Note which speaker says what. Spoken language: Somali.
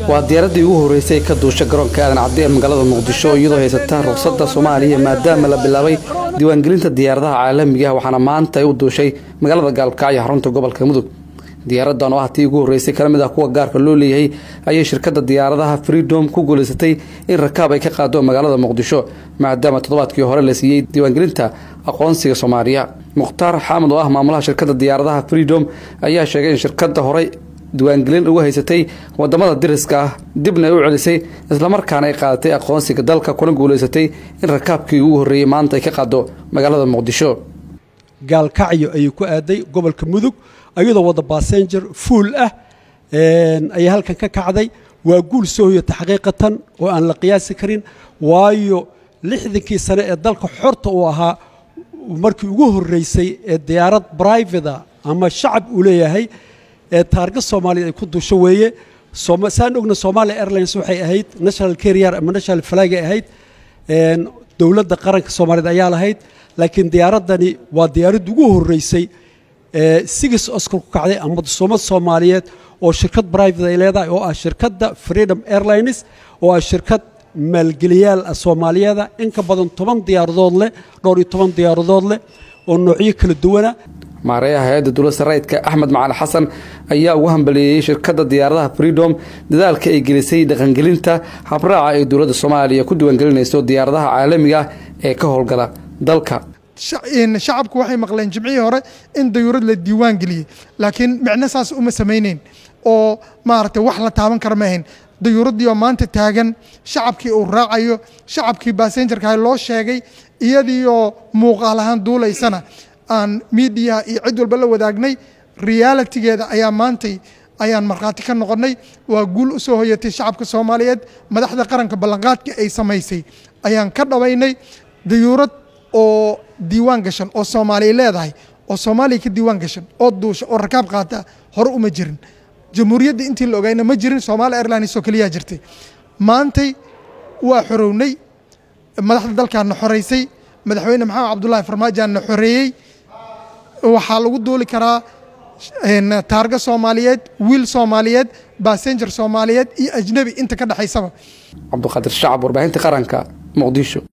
Speaker 1: waa diyaaraddii ugu horreysay ka duusha garoonka aadan cabdi ee magaalada muqdisho iyadoo haysata ruqsadda soomaaliya maadaama la bilaabay diiwaangelinta diyaaradaha caalamiga ah waxaana maanta ay u duushay magaalada gaalkacyo xarunta gobolka mudug diyaaraddan oo ah tii ugu horreysay kala mid ah kuwa gaarka loo leeyahay ayay shirkadda diyaaradaha freedom ku guulaysatay in rakaab ay ka qaado magaalada muqdisho maadaama toddobaadkii hore la siiyey diiwaangelinta aqoonsiga soomaaliya mukhtaar xaamad oo ah maamulaha shirkadda diyaaradaha freedom ayaa sheegay in shirkadda horey diiwaangelin uga haysatay wadamada diriska ah dibna ay u celisay islamarkaana ay qaadatay aqoonsiga dalka kuna guulaysatay in rakaabkii ugu horreeyey maanta ay ka qaado magaalada muqdisho
Speaker 2: gaalkacyo ayay ku aaday gobolka mudug ayadoo wada basenjer fuul ah ayay halkan ka kacday waa guul soo hoyata xaqiiqatan oo aan la qiyaasi karin waayo lixdankii sane ee dalka xorta uu ahaa markii ugu horreysay ee diyaarad brivata ama shacab uu leeyahay ee taarga soomaaliya ay ku duusho weeye saan ogna somalia airlines waxay ahayd national carrier ama national flag ay ahayd dowladda qaranka soomaaliyeed ayaa lahayd laakiin diyaaraddani waa diyaaradda ugu horreysay sigis oscar ku kacday ama suumad soomaaliyeed oo shirkad brivate ay leedahay oo ah shirkadda freedom airlines oo ah shirkad maalgeliyaal ah soomaaliyeeda in ka badan toban diyaaradood leh dhowr iyo toban diyaaradood leh oo noocyo kala duwana
Speaker 1: maareeyaha hay-adda dowladda rayidka axmed macali xasan ayaa ugu hambaliyeeyey shirkadda diyaaradaha freedom dadaalka ay gelisay dhaqangelinta habraaca ay dowladda soomaaliya ku diiwaangelinayso diyaaradaha caalamiga ah ee ka howlgala dalka
Speaker 3: shacabku waxay maqleen jimcihii hore in dayuurad la diiwaan geliyey laakiin micno saas uma samayneyn oo maaragtay wax la taaban kara ma ahayn dayuuraddii oo maanta taagan shacabkii uu raacayo shacabkii basenjarkaha loo sheegay iyadii oo muuqaal ahaan duulaysana aan miidiyaha iyo cid walba la wadaagnay realitigeeda ayaa maantay ayaan markhaati ka noqonnay waa guul u soo hoyatay shacabka soomaaliyeed madaxda qaranka ballanqaadka ay samaysay ayaan ka dhabaynay dayuurad oo diiwaan gashan oo soomaaliya leedahay oo soomaaliya ka diiwaan gashan oo duusha oo rakaab qaata hore uma jirin jamhuuriyadda intii la ogayna ma jirin somaali airlines oo keliyaa jirtay maantay waa xorownay madaxda dalkaana xoreysay madaxweyne maxamed cabdullaahi farmaajaanna xoreeyey waxaa lagu duuli karaa taarga soomaaliyeed wiil soomaaliyeed basenjer soomaaliyeed iyo ajnebi inta ka dhexaysaba
Speaker 1: cabduqaadir shacab warbaahinta qaranka muqdisho